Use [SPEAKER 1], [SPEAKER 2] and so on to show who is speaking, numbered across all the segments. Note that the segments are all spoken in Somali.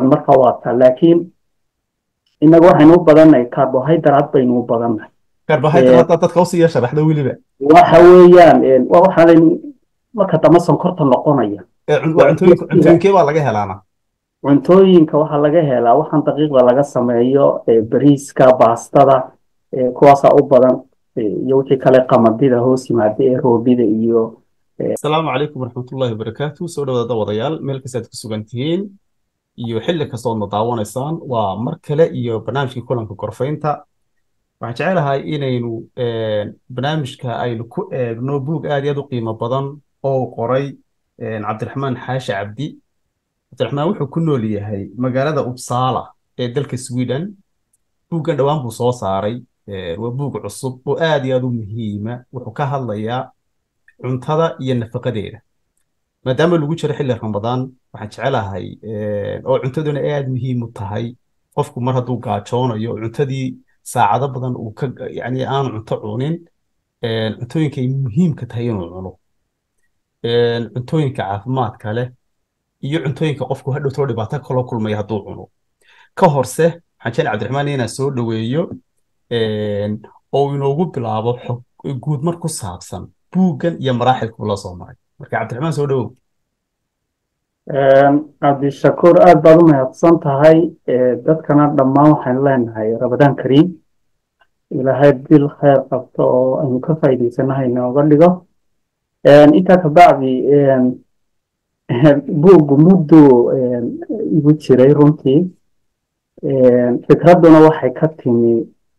[SPEAKER 1] marka waa taa laakiin innaga waxaynu u badannahay carbohydrate baynu u badannahay
[SPEAKER 2] karbohaydrata dadka usii yeesha baxda weliba
[SPEAKER 1] waxa weeyaan waa waxaan marka dambe sonkorta noqonaya
[SPEAKER 2] cuntooyinkee baa laga helaana
[SPEAKER 1] cuntooyinka waxaa laga helaa waxaan daqiiqda laga sameeyo bariiska baastada kuwaasaa u badan iyo wixii kale qamadida hoos yimaada ee roobida iyo
[SPEAKER 2] asalaamu calaykum waraxmatullahi wabarakaatu soo dhawaada wadayaal meel kastaad ku sugan tihiin iyo xilli kastoodna daawanaysaan waa mar kale iyo barnaamijkii kulanka gorfaynta waxaan jecelahay inaynu barnaamijka aynu ku eegno buug aad iyo aad u qiimo badan oo uu qoray cabdiraxmaan xaashi cabdi cabdiraxmaan wuxuu ku nool yahay magaalada uppsala ee dalka sweden buuggan dhowaan buu soo saaray waa buug cusub oo aad iyo aad u muhiima wuxuu ka hadlayaa cuntada iyo nafaqadeeda maadaama lagu jiro xilli ramadaan waxaan jecelahay oo cuntaduna aad muhiim u tahay qofku mar hadduu gaajoonayo cuntadii saacado badan uu ka yani aanu cunto cunin cuntooyinka ay muhiimka tahay inuu cuno cuntooyinka caafimaadka leh iyo cuntooyinka qofku hadhowtoo dhibaato kaloo kulmaya hadduu cuno ka horse waxaan jecel cabdiraxmaan inaan soo dhoweeyo oo inoogu bilaabo xog guud mar ku saabsan buuggan iyo maraaxilkuu la soo maray marka cabdiraxmaan soo dhowow
[SPEAKER 1] cabdishakuur aad baad u mahadsan tahay dadkana dhammaan waxaynu leenahay ramadaan kariim ilaahay bil khayr qabto oo aynu ka faa'iidaysanahay inooga dhigo intaa kabacdi buuggu mudduu igu jiray runtii fikradduna waxay ka timi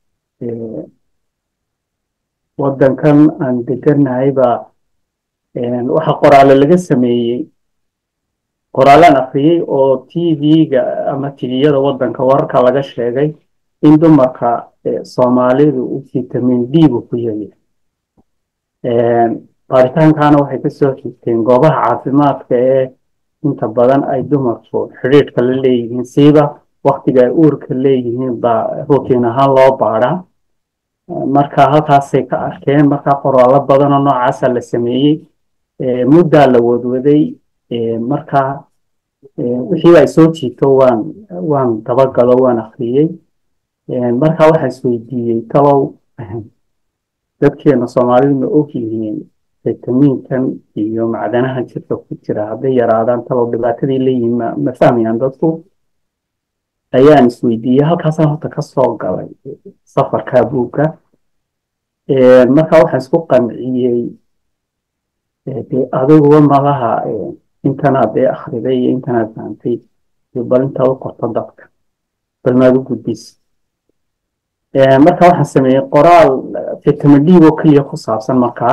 [SPEAKER 1] waddankan aan deganahay baa waxa qoraale laga sameeyey qoraalaan akhriyey oo t v-ga ama tviyada waddanka wararka laga sheegay in dumarka soomaalidu u vitamin d bu ku yaryahay baaritaankaana waxay kasoo xigteen goobaha caafimaadka ee inta badan ay dumarku xidhiidhka la leeyihiin siiba waktiga ay uurka leeyihiin baa rutiin ahaan loo baadhaa marka halkaasay ka arkeen markaa qoraallo badanoo noocaasa la sameeyey muddaa la wadwaday markaa wixii ay soo jiito waan waan dabagalo waan akhriyey markaa waxaa isweydiiyey talow dadkeena soomaalidu ma og yihiin fitamiinkan iyo macdanaha jirka ku jira hadday yaraadaan talow dhibaatadii leeyihiin ma ma fahmayaan dadku ayaan isweydiiyey halkaasaan horta ka soo galay safarkaa buugga markaa waxaan isku qanciyey dee adiguba malaha intanaad ee akhriday iyo intanaad fahantay iyo bal intaad u qorto dadka bal maad u gudbis marka waxaan sameeyey qoraal vitamin d oo keliya ku saabsan markaa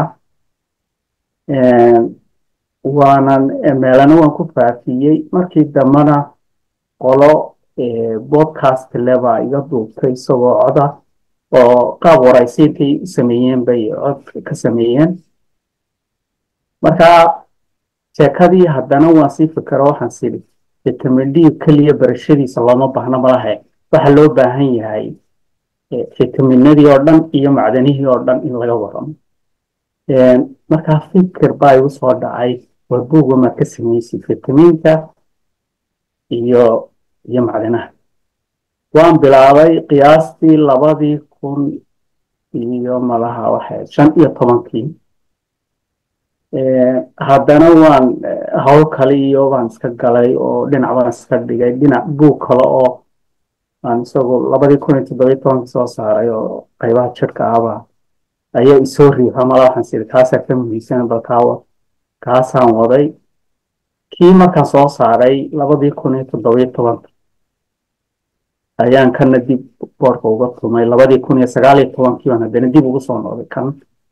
[SPEAKER 1] waanan meelana waan ku faafiyey markii dambena qolo podcast leba iga duubtay isagoo coda oo qaab waraysiintay u sameeyeen bay cod ka sameeyeen marka sheekadii haddana waan sii fikero waxaan siri vitamin d keliya barashadiisa looma baahno malahe waxa loo baahan yahay fitaminadii oo dhan iyo macdanihii oo dhan in laga waramo markaa fikir baa igu soo dhacay waa buugga maad ka sameysay fitamiinka iyo iyo macdanaha waan bilaabay qiyaastii labadii kun iyo malaha waxay shan iyo tobankii haddana waan hawl kale iyo baan iska galay oo dhinac baan iska dhigay dhinac buug kale oo aan isagoo labadii kun iyo toddobiyo tobanka soo saaray oo qaybaha jirka ahba ayaa isoo riixa mala waxaan siri kaasaa ka muhiimsan bal kaawa kaasaan waday kii markaan soo saaray labadii kun iyo toddobiyo tobanka ayaan kana dib boorka uga tumay labadii kun iyo sagaal iyo tobankii baan haddana dib ugu soo noqday kan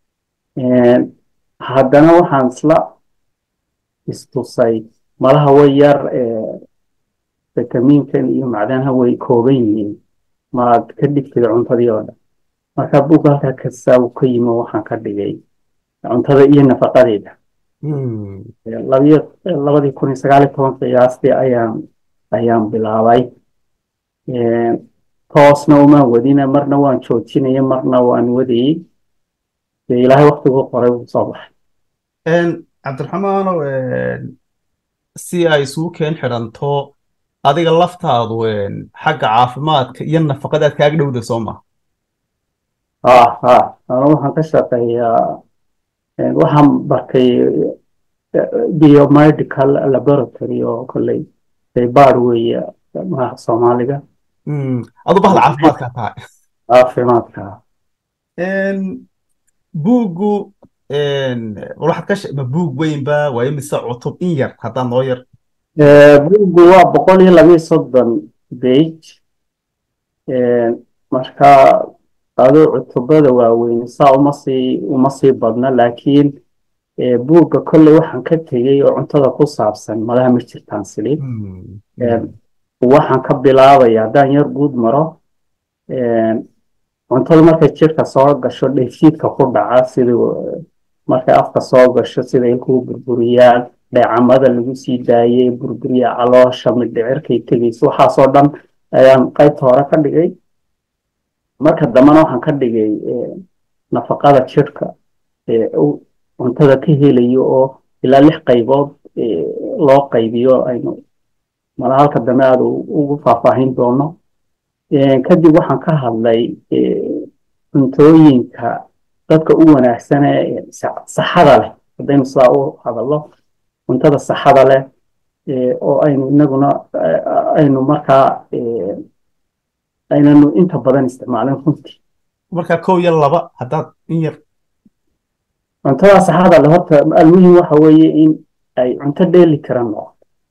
[SPEAKER 1] haddana waxaan isla istusay malaha way yar fitamiinkan iyo macdanaha way kooban yihiin maad ka dhigtida cuntadii oo dhan marka buugga halkaa kastaa uu ka yimo waxaan ka dhigay cuntada iyo nafaqadeeda labiyo labadii kun iyo sagaal iyo tobanka qiyaastii ayaan ayaan bilaabay toosna umaan wadina marna waan joojinaya marna waan wadayey dee ilaahay waktigu qoray wuu soo baxay
[SPEAKER 2] cabdiraxmaanow si ay isugu keen xidhanto adiga laftaadu xagga caafimaadka iyo nafaqadaad kaaga dhowda soo ma
[SPEAKER 1] ha ha anu waxaan ka shaqeeyaa waxaan bartay biomedical laboratory oo kolley baybaar weeye magaca soomaaliga
[SPEAKER 2] adu bahda caafimaadka tahay
[SPEAKER 1] caafimaadka
[SPEAKER 2] buuggu waxaad ka ma buug weynba waayo mise cutub in yar haddaan noo yar
[SPEAKER 1] buuggu waa boqol iyo labiyo soddon bage marka aduu cutubada waaweyn saa uma sii uma sii badna laakiin buugga kolley waxaan ka tegey oo cuntada ku saabsan malaha ma jirtaan siliid waxaan ka bilaabaya haddaan yar guud maro cuntada markay jirka soo gasho dheefshiidka ku dhaca sida markay afka soo gasho sida ilkugu burburiyaan dheecamada lagu sii daayey burburiya caloosha midhicirkay tegayso waxaasoo dhan ayaan qaybta hore ka dhigay marka dambena waxaan ka dhigay nafaqada jirka cuntada ka helayo oo ilaa lix qaybood loo qaybiyo aynu mala halka dambe aada ugu faahfaahin doono kadib waxaan ka hadlay cuntooyinka dadka u wanaagsane saxada leh haddaynu sidaa u hadallo cuntada saxada leh oo aynu inaguna aynu markaa aynanu inta badan isticmaalin runtii
[SPEAKER 2] marka kow iyo laba haddaad in yar
[SPEAKER 1] cuntada saxada leh horta almuhim waxa weeye in ay cunto dheeli tiran noqoto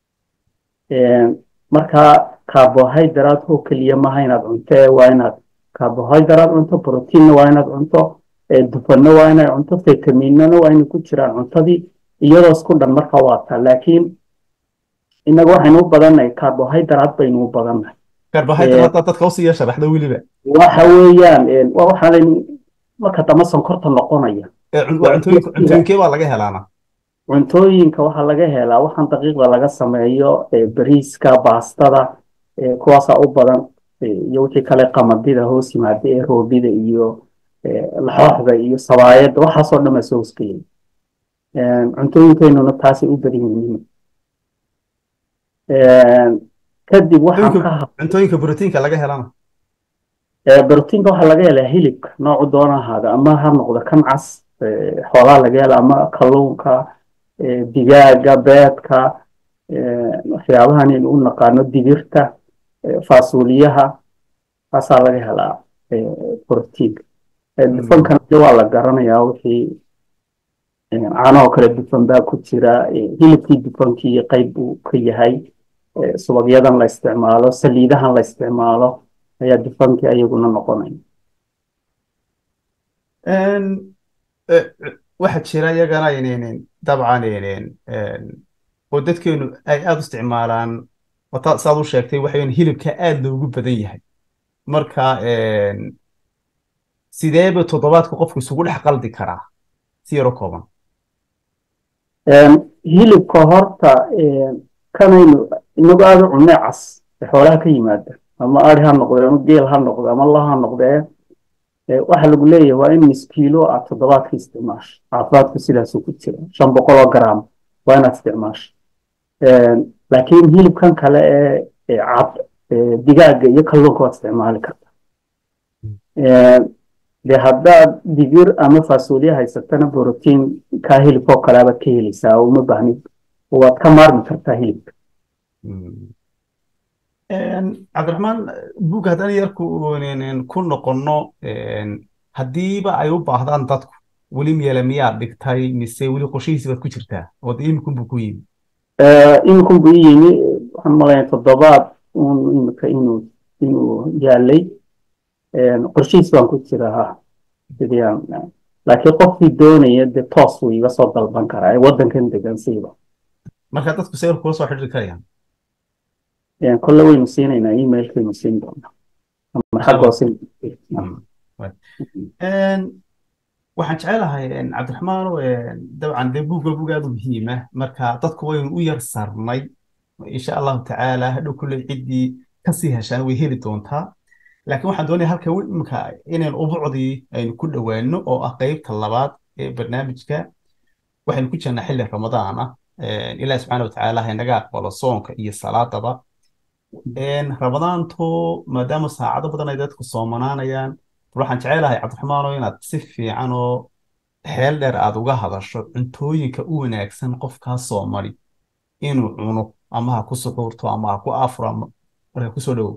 [SPEAKER 1] marka carbohydrate oo keliya maaha inaad cunto waa inaad carbohydrate cunto proteinna waa inaad cunto dufanna waa inay cunto vitaminana waa inay ku jiraan cuntadii iyadoo isku dhan marka waa taa laakiin inaga waxaynu u badannahay carbohydrate baynu u badannahay
[SPEAKER 2] carbohydrate dadka usii yeesha dhaxda weliba
[SPEAKER 1] waxa weeyaan waa waxaalaynu marka dambe sonkorta noqonaya
[SPEAKER 2] cuntooyinkee baa laga helaana
[SPEAKER 1] cuntooyinka waxaa laga helaa waxaan daqiiqda laga sameeyo bariiska baastada kuwaasaa u badan iyo wixii kale qamadida hoos yimaada ee roobida iyo laxooxda iyo sabaayadda waxaasoo dhan baa soo hoosgeeyay cuntooyinkeynuna taasay u badan yihiin kadib waxaan ka
[SPEAKER 2] cuntooyinka brotiinka laga helana
[SPEAKER 1] brotiinka waxaa laga helaa hilibka noocu doona ahaada ama ha noqdo kan cas xoolaha laga hela ama kalluunka digaaga beedka waxyaabahan aynu u naqaano digirta faasuuliyaha taasaa laga helaa brotiinka dufankana waa la garanayaa wixii caanahoo kale dufan baa ku jira hilibkii dufankii qayb buu ka yahay subagyadan la isticmaalo saliidahan la isticmaalo ayaa dufankii ayaguna noqonaya
[SPEAKER 2] waxaa jira iyagana dabcan oo dadkeenu ay aada u isticmaalaan saad u sheegtay waxayn hilibka aada loogu badan yahay marka sideeba toddobaadka qofku isugu dhex qaldi karaa si yaro kooban
[SPEAKER 1] hilibka horta kanaynu inagu aada u cunne cas xoolaha ka yimaada ama ari ha noqde ama geel ha noqde ama la ha noqdee waxaa lagu leeyahay waa in miskiilo aad toddobaadka isticmaasho caafimaadku sidaasuu ku jira shan boqol oo gram waa inaad isticmaasho laakiin hilibkan kale ee cad digaaga iyo kalluunka waad isticmaali karta de haddaad digir ama faasuuliya haysatana borotiin kaa hilibkoo kale abaad ka helaysaa uma baahnid waad ka maarmi kartaa hilibka
[SPEAKER 2] cabdiraxmaan buug haddaan yarku ku noqonno haddiiba ay u baahdaan dadku weli meele miyaad dhigtay mise weli qorshihiisi baad ku jirtaa oo de imikunbuu ku yimi
[SPEAKER 1] imikunbuu i yimi waxaan malaya toddobaad un imika inuu inuu yaalay qorshihiis baan ku jiraa sidiyaan laakiin qofkii doonaya de toos wuu iga soo dalban karaa ee waddankan degan siiba
[SPEAKER 2] marka dadku sawir kula soo xidhiiri karayaan
[SPEAKER 1] kolle waynu siinaynaa emailkaynu siin doonaa ama xaggoose
[SPEAKER 2] waxaan jecelahay cabdiraxmaan dabcan dee buugga buug aada u muhiima marka dadku waynu u yar sarnay insha allahu tacaala hadhow kulley ciddii kasii heshaan way heli doontaa laakiin waxaan doonaya halka imika inaynu ubucdii aynu ku dhowaano oo ah qeybta labaad ee barnaamijka waxaynu ku jirnaa xilli ramadaan ah ilaahi subxaana watacaala ha inaga aqbalo soonka iyo salaadaba rabadaantu maadaama saacado badan ay dadku soomanaanayaan waxaan jecelahay cabdiraxmaano inaad si fiican oo xeel dheer aad uga hadasho cuntooyinka u wanaagsan qofkaa soomali inuu cuno ama ha ku suxuurto ama ha ku afro ama marka kusoo dhowow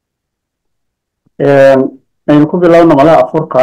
[SPEAKER 1] aynu ku bilowno mala afurka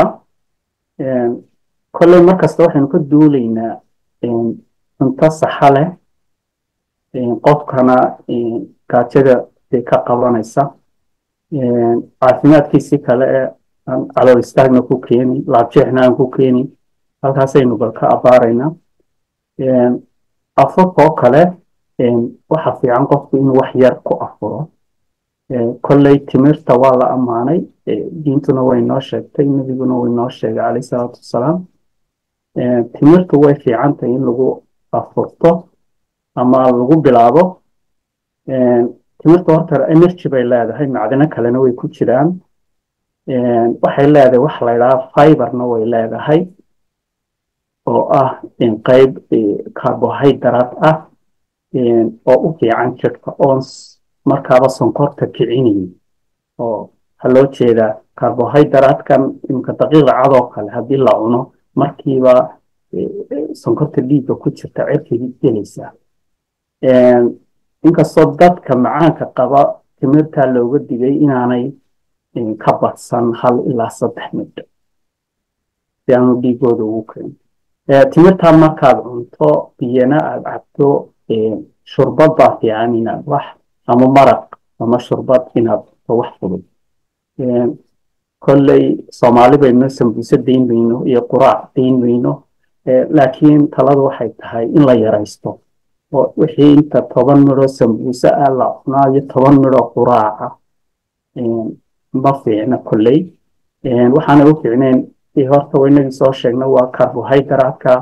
[SPEAKER 1] kolley markasta waxaynu ka duulaynaa cunto saxa leh qofkana gaajada bay ka qabanaysa caafimaadkiisi kale ee aan calool istaagna ku keenin laabjeexna aan ku keenin halkaasaynu bal ka abaaraynaa afurka oo kale waxa fiican qofku inuu wax yar ku afuro kolley timirta waa la ammaanay diintuna way noo sheegtay nebiguna way noo sheegay calayh salaatu wasalaam timirtu way fiican tahay in lagu afurto ama lagu bilaabo timirta horta energy bay leedahay macdino kalena way ku jiraan waxay leedahay wax la ydhaha fiberna way leedahay oo ah qayb carbohydrate ah oo u fiican jirka oons markaaba sonkorta kicinayn oo waxaa loo jeedaa carbohydratekan imika daqiiqa cadoo kale haddii la cuno markiiba sonkorta dhiigga ku jirta cirkigii gelaysaa inkastoo dadka macaanka qaba timirtaa looga digay inaanay ka badsan hal ilaa saddex midho si aanu dhiigooda ugu keenin timirtaa markaad cunto biyana aad cabto shurbad baa fiican inaad wax ama maraq ama shurbad inaad cunto wax fudud kolley soomaali bayno sambuuse dayn mayno iyo quraac dayn mayno laakiin taladu waxay tahay in la yaraysto oo wixii inta toban midhoo sambuuse ah la cunaayo toban midhoo quraaca ma fiicna kolley waxaana u fiicneen horta waynagii soo sheegna waa carbohydratka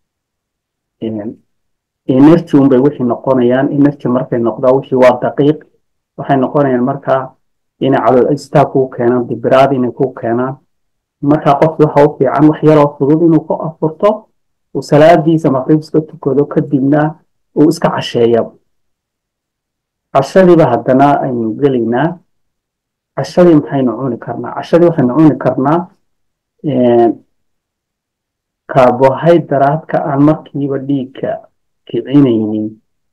[SPEAKER 1] energy unbay wixii noqonayaan energy markay noqdaa wixii waa daqiiq waxay noqonayaan markaa inay calool istaag kuu keenaan dibiraad inay kuu keenaan markaa qofki waxa u fiican wax yaroo fudud inuu ku afurto uu salaadiisa maqrib iska tukado kadibna uu iska casheeya cashadiiba haddana aynu gelaynaa cashadii maxaynu cuni karnaa cashadii waxaynu cuni karnaa carbohydratka aan markiiba dhiigga kicinaynin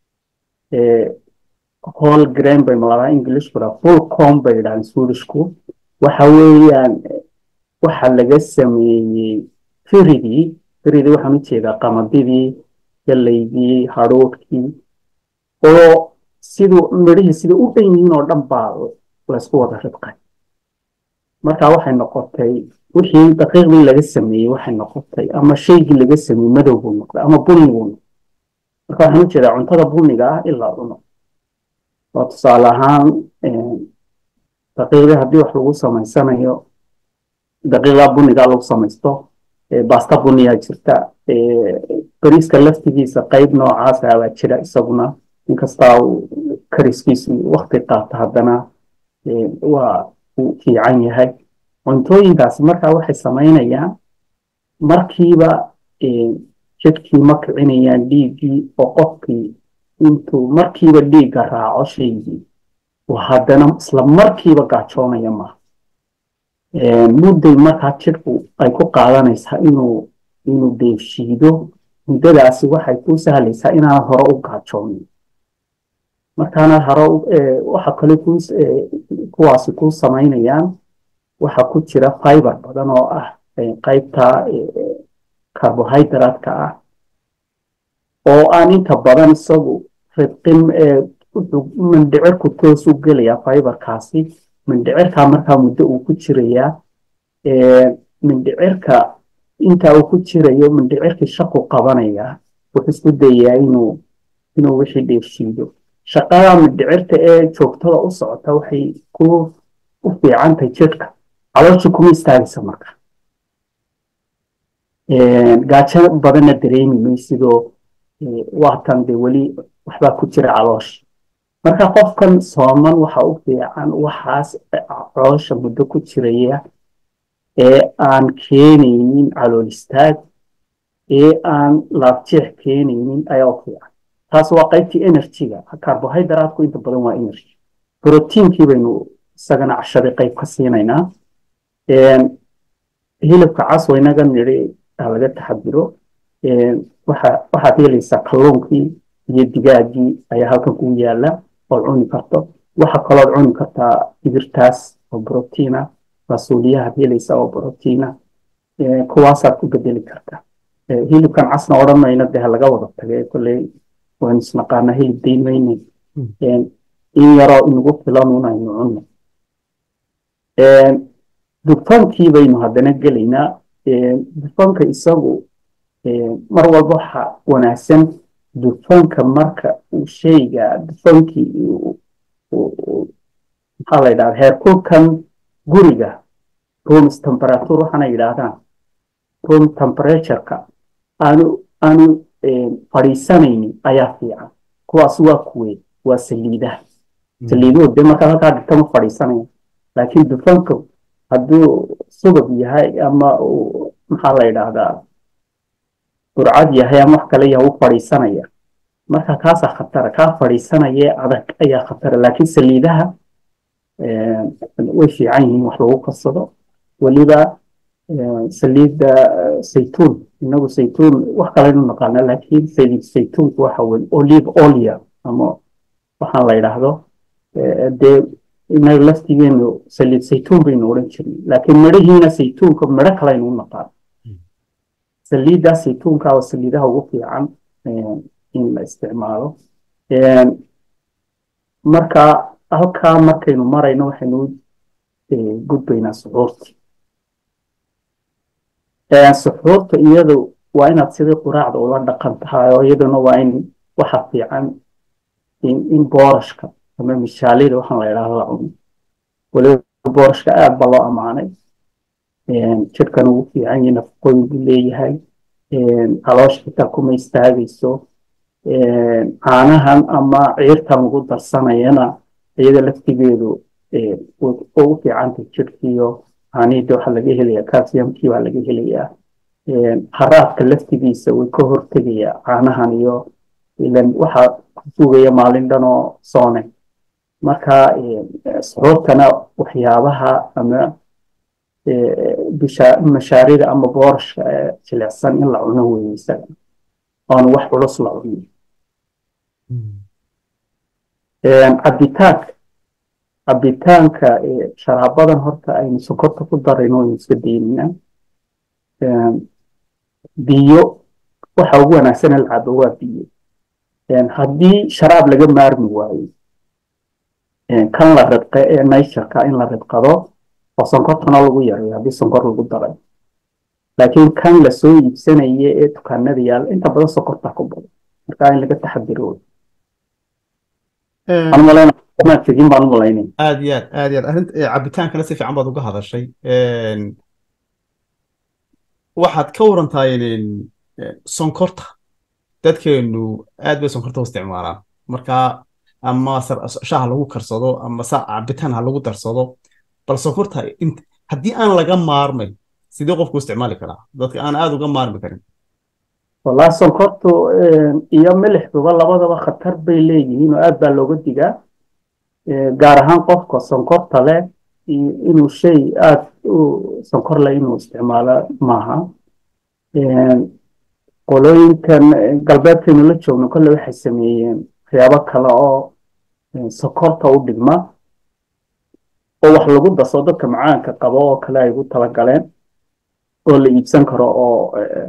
[SPEAKER 1] whole grain bay maladaa englishku dhaa full com bay dhahaan swedishku waxa weeyaan waxa laga sameeyey firidii firidii waxaan u jeedaa qamadidii galaydii hadhuudhkii oo siduu midhihii sida u dhan yihiin oo dhan baa laysku wada ridqay marka waxay noqotay wixii daqiiqdii laga sameeyey waxay noqotay ama shaygii laga sameeyey madow buu noqday ama buni buu noqday marka waxaan u jeedaa cuntada buniga ah ilaa cuno oo tusaale ahaan daqiiqdii haddii wax lagu samaysanayo daqiiqdaa bunigaa lagu samaysto basta buniyaa jirta bariiska laftigiisa qayb noocaas ah baa jira isaguna inkastaa kariskiisu wakti qaata haddana waa uu fiican yahay cuntooyinkaasi markaa waxay samaynayaan markiiba jidhkii ma kicinayaan dhiiggii oo qofkii intuu markiiba dhiigga raaco shaygii haddana isla markiiba gaajoonaya maaha mudday markaa jidhku ay ku qaadanaysaa inuu inuu deefshiido muddadaasi waxay kuu sahlaysaa inaanad hore u gaajoonin markaanad hore waxa kale kuwaasi kuu samaynayaan waxa ku jira fiber badan oo ah qaybta carbohydratka ah oo aan inta badan isagu ridqin mindhicirku toos u gelayaa fiberkaasi mindhicirkaa markaa muddo uu ku jirayaa mindhicirka intaa uu ku jirayo mindhicirkii shaqu qabanayaa wuxuu isku dayaa inuu inuu wixii dheefshiido shaqada mindhicirta ee joogtada u socota waxay ku u fiicantahay jidhka calooshii kuma istaagaysa marka gaajo badanna dareemi maysidoo waatan dee weli waxbaa ku jira caloosha marka qofkan sooman waxa u fiican waxaas caloosha muddo ku jiraya ee aan keenaynin calool istaag ee aan laabjeex keenaynin ayaa u fiican taas waa qaybtii energyga carbohydrateku inta badan waa energy brotiinkii baynu isagana cashadii qayb ka siinaynaa hilibka cas waa inaga nidhi laga taxadiro waxaad helaysaa kalluunkii iyo digaagii ayaa halkan kuu yaala ood cuni karto waxa kalood cuni kartaa digirtaas oo brotiina faasuuliyahaad helaysaa oo brotiina kuwaasaad ku bedeli kartaa hilibkan casna odhan mayno dee laga wada tagay kolley waynu isnaqaanaa hilib dayn mayne in yaroo inagu filan un aynu cunno dufaankii baynu haddana gelaynaa dufaanka isagu mar walba waxa wanaagsan dufaanka marka uu shayga dufaankii maxaa la yidhahda heerkulkan guriga rooms temperature waxaana yidhaahdaan room temperatureka aanu aanu fadhiisanaynin ayaa fiican kuwaas waa kuwe waa saliidaha saliiduhu dee markaad halkaa dhigta ma fadhiisanaya laakiin dufanka hadduu subag yahay ama maxaa la yidhaahdaa burcad yahay ama wax kale yaha u fadhiisanaya marka kaasaa khatara kaa fadhiisanayee adag ayaa khatara laakiin saliidaha way fiican yihiin wax lagu karsado weliba saliidda saytuun inagu saytuun wax kalenu naqaana laakiin saliid saytuunku waxa weye olive olia ama waxaan la yidhaahdo dee inaga laftigeenu saliid saytuun baynu odhan jirnay laakiin midhahiina saytuunka midho kalaynu u naqaan saliiddaa saytuunka oo saliidaha ugu fiican in la isticmaalo marka halkaa markaynu marayno waxaynu gudbaynaa suxuurtii suxuurta iyadu waa inaad sidii quraacda ula dhaqan tahay oo iyaduna waa in waxa fiican in boorashka ama mishaalida waxaan la idhaahdo la cuno weliba boorashka aad ba loo ammaanay jidhkan ugu fiican yahay nafaqooyin buu leeyahay caloosha xitaa kuma istaagayso caanahan ama ciirtan lagu darsanayana iyada laftigeedu ugu fiicantay jidhkiiyo caanihida waxaa laga helayaa calciumkii baa laga helayaa haraadka laftigiisa way ka hortegayaa caanahan iyo ilan waxaa ku sugaya maalin dhan oo soone marka suxuurtana waxyaabaha ama mashaarida ama boorashka jilicsan in la cuno weeye isaga oona wax culus la cuno cabitaanka cabitaanka sharaabadan horta aynu sokorta ku darayno waynu iska daynaynaa biyo waxa ugu wanaagsan in la cabo waa biyo haddii sharaab laga maarmi waayo kan la ridqe ee naysharka in la ridqado oo sonkortana lagu yareeyo haddii sonkor lagu daray laakiin kan lasoo iibsanaya ee dukaanada yaala inta badan sokorta ku badan marka in laga taxadiro tegin baan umalaynay
[SPEAKER 2] aad iyo aad aad iyo aad arrinta cabitaankana si fiican baad uga hadashay waxaad ka warantahay sonkorta dadkeenu aad bay sonkorta u isticmaalaan marka ama shaha lagu karsado ama sa cabitaan ha lagu darsado bal sonkorta haddii aan laga maarmay sidee qofku isticmaali karaa dadka aan aad uga maarmi karin
[SPEAKER 1] wallahi sonkortu iyo milixduba labadaba khatar bay leeyihiin oo aad baa looga digaa gaar ahaan qofka sonkorta leh inuu shay aad u sonkor leh inuu isticmaalo maaha qolooyinkan galbeedkaynu la joogno kolle waxay sameeyeen waxyaabo kale oo sokorta u dhigma oo wax lagu darso dadka macaanka qabo oo kale ay ugu talagaleen oo la iibsan karo oo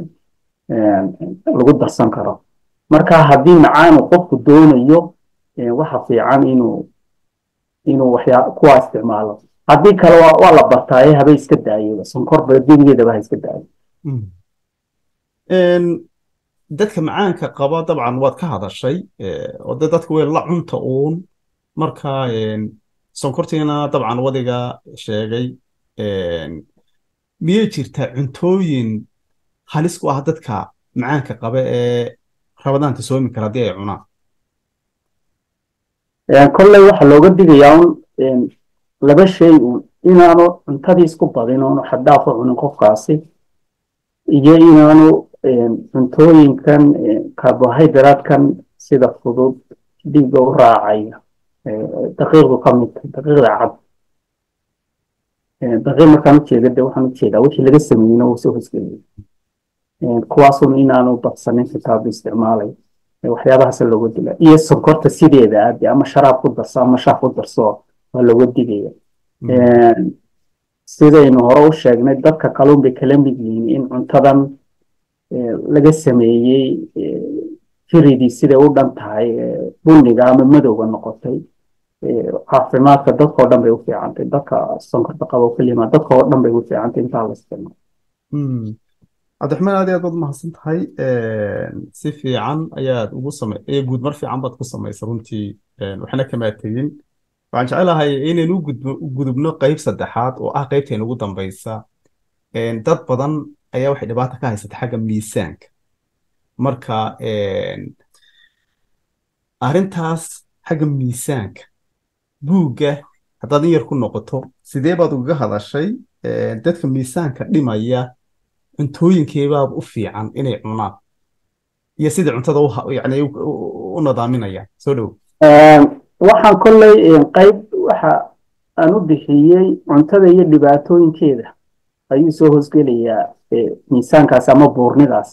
[SPEAKER 1] lagu darsan karo marka haddii macaanu qofku doonayo waxa fiican inuu inuu waxyaa kuwa isticmaalo haddii kale waa la bartaaye haba iska daayo sonkorba gebigeedaba ha iska daayo
[SPEAKER 2] dadka macaanka qaba dabcan waad ka hadashay oo de dadka way la cunta uun marka sonkortiina dabcan wadiga sheegay miyay jirtaa cuntooyin halis ku ah dadka macaanka qaba ee rabadaanta soomi kara haddii ay cunaan
[SPEAKER 1] kolley waxaa looga digayaa un laba shay un inaanu cuntadii isku badin oonu xaddaafa cunin qofkaasi iyo inaanu cuntooyinkan carbohydratekan sida fudud dhiigga u raacaya daqiiqdu ka mid daqiiqda cad daqiiq markaan ujeeda de waxaan ujeedaa wixii laga sameeyeyna wuu soo hosgeliyey kuwaasun inaanu badsanin kitaabda isticmaalay waxyaabahaas looga dila iyo sonkorta sideeda ade ama sharaab ku darso ama shaaf ku darso waa looga digaya sidaynu hore u sheegnay dadka kalun bay kala mid yihiin in cuntadan laga sameeyey firidii siday u dhan tahay buniga ama madowga noqotay caafimaadka dadkao dhan bay u fiicantay dadka sonkorta qabo kelima dadka oo dhan bay u fiicantay intaa la isticmaalo
[SPEAKER 2] cabdiraxmaan aad iyo aad baad umahadsan tahay si fiican ayaad ugu same guud mar fiican baad ku samaysa runtii waxna kamaa tegin waxaan jecelahay inaynu u gudubno qeyb saddexaad oo ah qeybteena ugu dambaysa dad badan ayaa waxay dhibaata ka haysata xagga miisaanka marka arrintaas xagga miisaanka buugga haddaad in yar ku noqoto sidee baad ugaga hadashay dadka miisaanka dhimaya cuntooyinkeebaaba u fiican inay cunaan iyo sidai cuntada yani u nadaaminayaan soo dhow
[SPEAKER 1] waxaan kolley qayb waxa aan u bixiyey cuntada iyo dhibaatooyinkeeda ayuu soo hoosgelayaa miisaankaas ama buurnidaas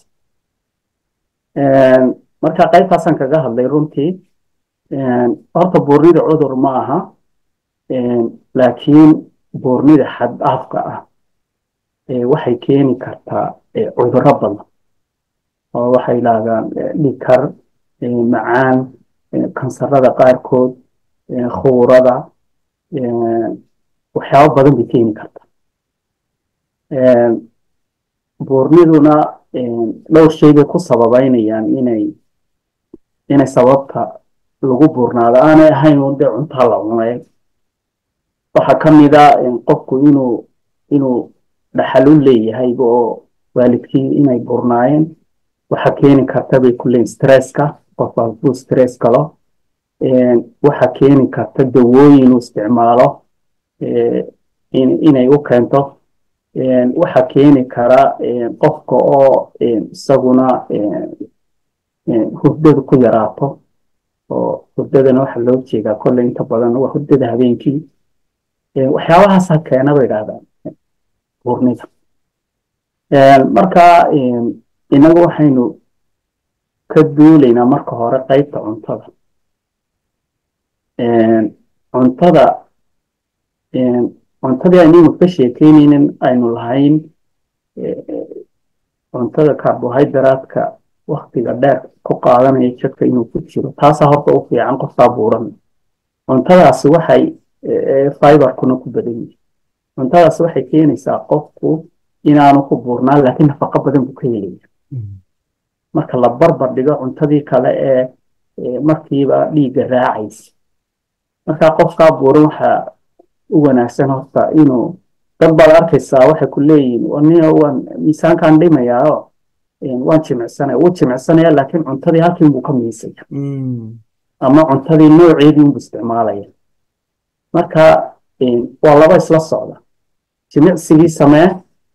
[SPEAKER 1] marka qaybtaasaan kaga hadlay runtii horta buurnida cudur ma aha laakiin buurnida xad-dhaafka ah waxay keeni kartaa cudurro badan oo waxay yidhaahdaan dhikar macaan kansarada qaarkood khuurada waxyaabo badan bay keeni kartaa buurniduna dhowr shay bay ku sababaynayaan inay inay sababta lagu buurnaado aanay ahayn un dee cuntaa la cunay waxaa ka mid a qofku inuu inuu dhaxal u leeyahayba oo waalidkii inay burnaayeen waxaa keeni karta bay ku leeyiin stresska qofka hadduu stress galo waxaa keeni karta dawooyin inuu isticmaalo inay u keento waxaa keeni kara qofka oo isaguna hurdada ku yaraato oo hurdadana waxaa loo jeedaa kolley inta badan waa hurdada habeenkii waxyaabahaasa keena bay idhahdaan buurnida marka inagu waxaynu ka duulaynaa marka hore qaybta cuntada cuntada cuntadii aynaynu ka sheekeynaynin aynu lahayn cuntada carbohydratka waktiga dheer ku qaadanaya jadka inuu ku jiro taasaa horta u fiican qofkaa buuran cuntadaasi waxay fiberkuna ku badan yihin cuntadaasi waxay keenaysaa qofku inaanu ku buurnaan laakiin nafaqo badan buu ka helaya marka la barbar dhigo cuntadii kale ee markiiba dhiigga raacaysa marka qofkaa buuran waxaa u wanaagsan horta inuu dad baad arkaysaa waxay ku leeyihiin aniga waan miisaankaan dhimayaa waan jimicsanaya wuu jimicsanaya laakiin cuntadii halkiin buu ka miisaya ama cuntadii nooceedii unbu isticmaalaya marka waa laba isla socda jimicsigii samee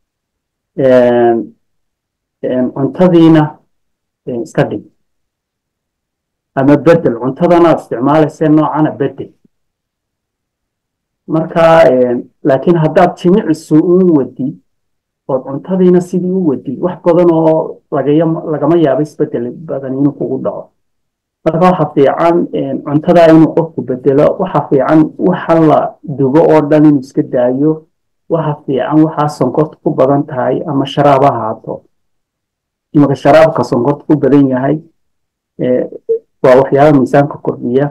[SPEAKER 1] cuntadiina iska dhig ama bedel cuntadanaad isticmaalaysee noocana bedel marka laakiin haddaad jimicisu u wadi ood cuntadiina sidii u wadi wax badan oo lagama yaabo isbedel badan inuu kugu dhaco marka waxa fiican cuntadaa inuu qofku bedelo waxa fiican waxa la dubo oo dhan inuu iska daayo waxa fiican waxaa sonkorta ku badan tahay ama sharaab ha ahaato imaka sharaabka sonkorta ku badan yahay waa waxyaaba miisaanka kordhiya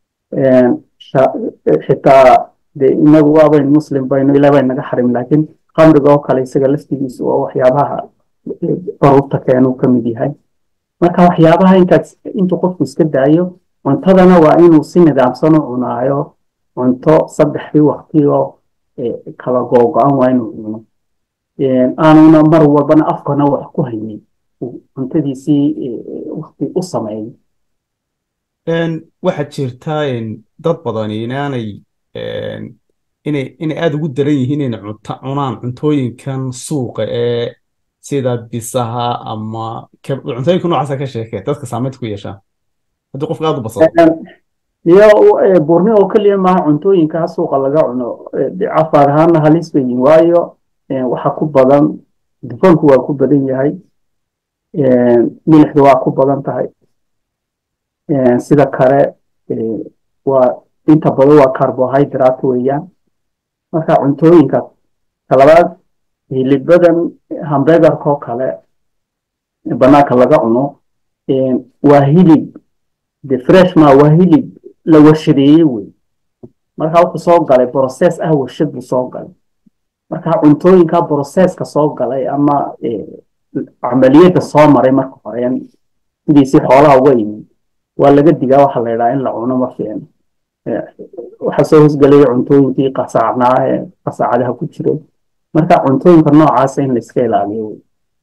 [SPEAKER 1] xitaa de inagu waabayn muslim baynu ilaa bay naga xarim laakiin khamriga oo kale isaga laftigiisu waa waxyaabaha baruurta keenuu ka mid yahay marka waxyaabaha intaad intuu qofku iska daayo cuntadana waa inuu si nidaamsan u cunaayo cunto saddexdii waqti oo kala googo-an waa inuu cuno aanuna mar walbana afkana wax ku haynin cuntadiisii waqti u sameeyo
[SPEAKER 2] waxaa jirta dad badani inaanay inay inay aada ugu daran yihiin inay cunta cunaan cuntooyinkan suuqa ee sida bisaha ama cuntooyinka noocaasa ka sheekee dadka saameynta ku yeeshaan haddii qofka aada u basado
[SPEAKER 1] iyo burni oo keliya maaha cuntooyinkaa suuqa laga cuno cafaar ahaana halis bay yihin waayo waxa ku badan dufanku waa ku badan yahay milixdu waa ku badan tahay sida kale waa inta badan waa carbohydrate weeyaan marka cuntooyinka talabaad hilibadan hambegarkoo kale banaanka laga cuno waa hilib de fresh ma waa hilib la warshadeeyey wey marka wuxuu soo galay process ah warshad buu soo galay marka cuntooyinka processka soo galay ama camaliyadda soo maray marka hore sidiisi xoolaha uga yimid waa laga digaa waxa la yidhaha in la cuno ma fiicno waxaa soo hosgelaya cuntooyinkii qasaacnaa ee qasaacadaha ku jiray marka cuntooyinka noocaasa in la iska ilaaliyo wey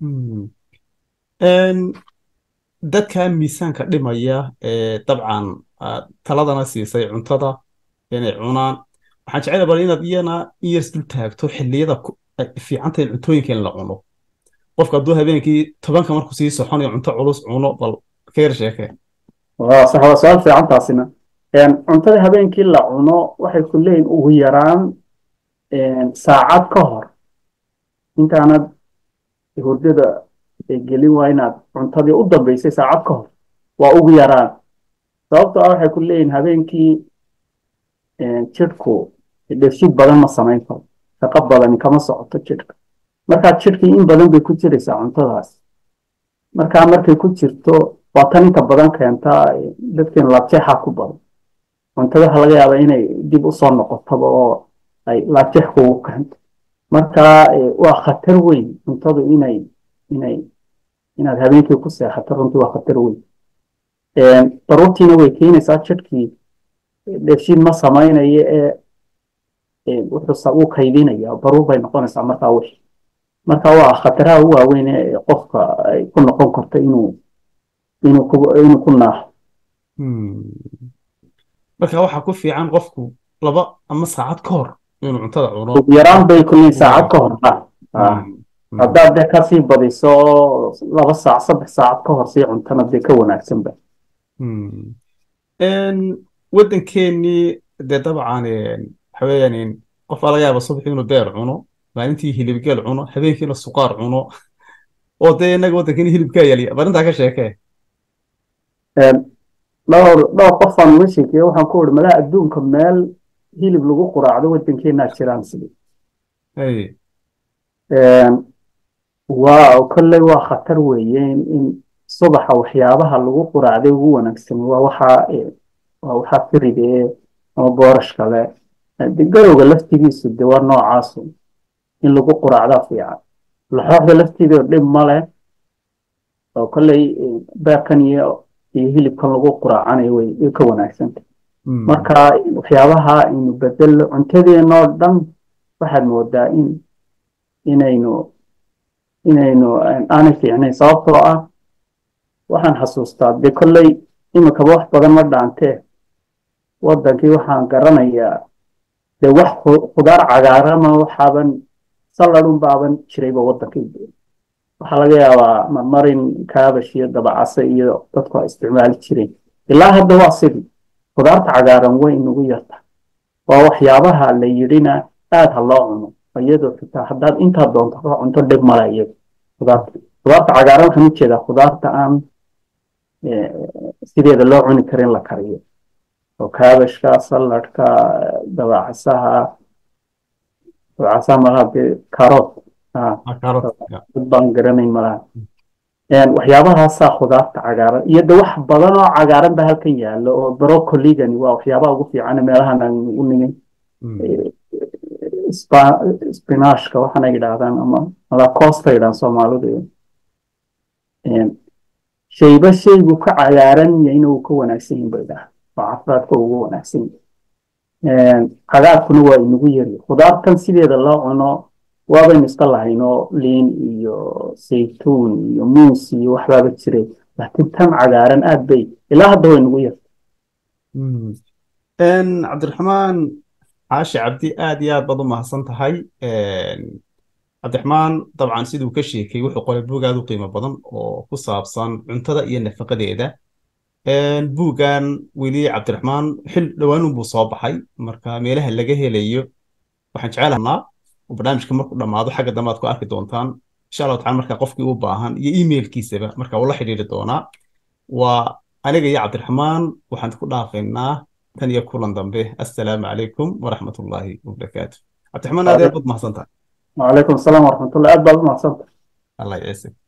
[SPEAKER 2] dadka miisaanka dhimaya ee dabcan taladana siisay cuntada inay cunaan waxaan jecela bal inaad iyana iyars dul taagto xilliyada fiicanta in cuntooyinka in la cuno qofka hadduu habeenkii tobanka markuu sii soxonayo cunto culus cuno bal ka yar sheekee
[SPEAKER 1] waa sax waa su-aal fiican taasina cuntada habeenkii la cuno waxay ku leeyihin ugu yaraan saacad ka hor intaanad hurdada gelin waa inaad cuntadii u dambeysay saacad ka hor waa ugu yaraan sababto ah waxay ku leeyihin habeenkii jidhku dheefshiid badan ma samayn karo shaqo badani kama socoto jidhka markaa jidhkii in badan bay ku jiraysaa cuntadaas markaa markay ku jirto waa tan inta badan keentaa dadkeen laabjeexa ku badan cuntada waxa laga yaabaa inay dib u soo noqotaba oo ay laabjeex kugu keento markaa waa khatar weyn cuntadu inay inay inaad habeenkii ku seexato runtii waa khatar weyn baruurtiina way keenaysaa jidhkii dheefshiid ma samaynayo ee wuxuu uu kaydinaya baruur bay noqonaysaa markaa wix marka waa khataraha u waaweyn ee qofka ay ku noqon karto inuu inuu ku inuu ku naaxo
[SPEAKER 2] marka waxaa ku fiican qofku laba ama saacad ka hor inuu cuntada cuno
[SPEAKER 1] ugu yaraan bay kuleeyihin saacad ka hor haddaad dee kasii badiso laba saac saddex saacad ka hor sii cuntana dee ka wanaagsanba
[SPEAKER 2] waddankeenii dee dabcan waxa weeyaan qof baa laga yaaba subaxii inuu beer cuno maalintii hilibgeel cuno habeenkiina suqaar cuno oo dee innaga waddankeeni hilibkaa yaliya barintaa ka sheekee
[SPEAKER 1] dhowr dhowr qofaan uga sheekeeye waxaan ku uri malaha adduunka meel hilib lagu quraacdo waddankeenaa jiraan sidi waa kolley waa khatar weeye in subaxa waxyaabaha lagu quraacday ugu wanaagsan waa waxaa waa waxaa firiga ee ama boorash kale de garowga laftigiisu de waa noocaasu in lagu quraacdaa fiican laxooxda laftiidoo dhib ma leh oo kolley beerkan iyo iyo hilibkan lagu quraacanayo way way ka wanaagsantay marka waxyaabaha aynu bedelo cuntadeenoo dhan waxaad moodaa in inaynu inaynu aanay fiicnayn sababtoo ah waxaan xasuustaa dee kolley iminkaba wax badan ma dhaantee waddankii waxaan garanayaa dee wax khudaar cagaarama waxaaban saladun baaban jirayba waddankii waxaa laga yaabaa marmarin kaabash iyo dabacase iyo dadku ay isticmaali jireen ilaa hadda waa sidii khudaarta cagaaran way inagu yarta waa waxyaabaha la yidhina aad ha loo cuno iyadoo xitaa haddaad intaad doonto ka cunto dhib male iyado khudaarta khudaarta cagaaran waxaan ujeedaa khudaarta aan sideeda loo cuni karin la kariyo oo kaabashka saladhka dabacasaha dabacasaha malaha dee karoot dad baan garanayn malaha waxyaabahaasaa khudaarta cagaaran iyo de wax badan oo cagaaran ba halkan yaallo oo brocoligani waa waxyaabaha ugu fiican meelahan aan u nigin spinashka waxaana yidhaahdaan ama malacosta yidhahan soomaalidu shayba shaygu ka cagaaran yahayna uu ka wanaagsan yahin ba yidhaha oo caafimaadka ugu wanaagsan yahay cagaarkuna waa inagu yari khudaartan sideeda loo cuno waabaynu iska lahayno liin iyo saytuun iyo muus iyo waxbaaba jiray laakiin tan cagaaran aad bay ilaa hadda way nagu yarta
[SPEAKER 2] cabdiraxmaan caashi cabdi aad iyo aad baad u mahadsan tahay cabdiraxmaan dabcan siduu ka sheekay wuxuu qoray buug aad u qiimo badan oo ku saabsan cuntada iyo nafaqadeeda buuggan weli cabdiraxmaan xil dhowaanuun buu soo baxay marka meelaha laga helayo waxaan jecelahnaa oo barnaamijka markuu dhammaado xagga dambe aad ku arki doontaan insha allahu tacala marka qofkii u baahan iyo emailkiisaba marka uu la xidhiiri doonaa waa aniga iyo cabdiraxmaan waxaan ku dhaafaynaa tan iyo kulan dambe assalaamu calaykum waraxmat ullaahi wabarakaatu cabdiraxmaan aad aad baad mahadsantahay
[SPEAKER 1] وعليكم السلام ورحمة الله أبا المحسن
[SPEAKER 2] allah yciisig